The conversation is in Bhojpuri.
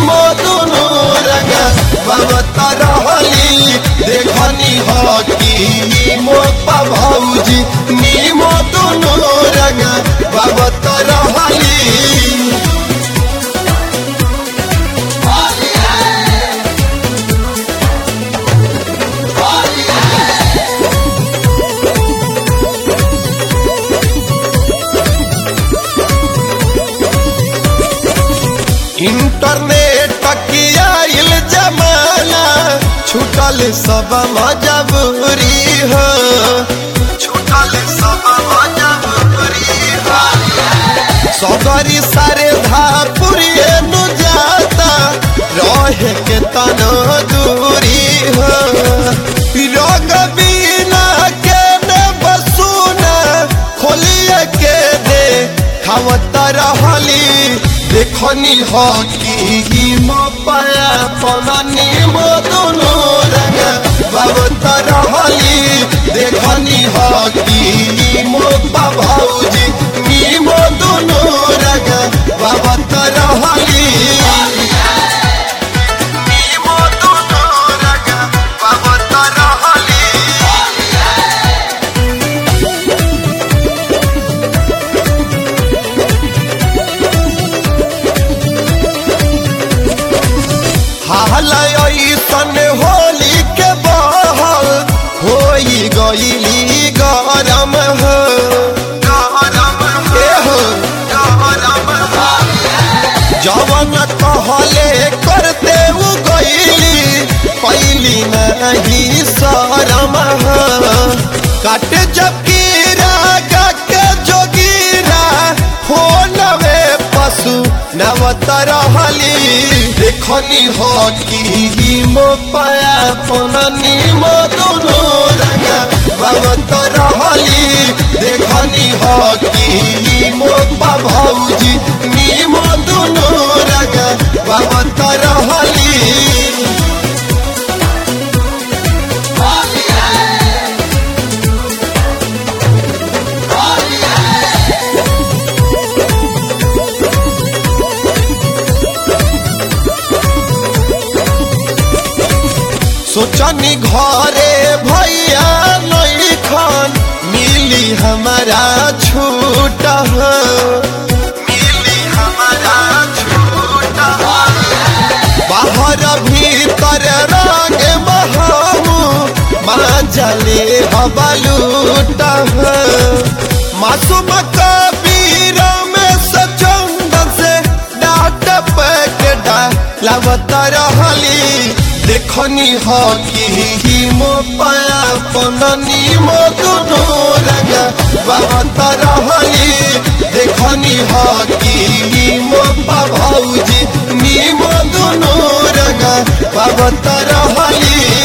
नीमो दुनु रंगा बाबत रहली देखनी हकी मो भौजी नीमो दुनु रंगा बाबत रहली इंटरनेट की आइल जमाना छूटल सब मजबूरी हो छूटल सब मजबूरी हो सगरी सारे धापुरी नु जाता रहे के तनो दूरी हो रंग बिना के ने बसुना खोलिए के दे खावत रहली देखनी हो की मो पाया पनानी मो दुनु रंग बाबत रहली देखनी हो की मो भौजी मी मो दुनु रंग बाबत रहली मी मो दुनु रंग बाबत रहली ऐसन होली के बहल होई गईली गरम हो ए हो जवन कहले करते उ गईली पैली नहीं शरम हो काट जब कीरा के जोगीरा हो नवे पशु नवत रहली देखनी हो की मो पाया पननी मो दुनु रंगा बाबत रहली देखनी हो की मो भौजी नी मो दुनु रंगा बाबत रहली सोचनी घरे भैया नहीं खान मिली हमारा छूट हो। मिली हमारा छूट हो। बाहर भीतर रंग बहाऊ माँ जले हबलूट हो। मासूम कबीर में सचंदन से डाट पैकेट लावत रहली देखनी हो की मो पाया पननी मो दुनु रंगा बाबत रहली देखनी हो की मो भौजी नी मो दुनु रंगा बाबत रहली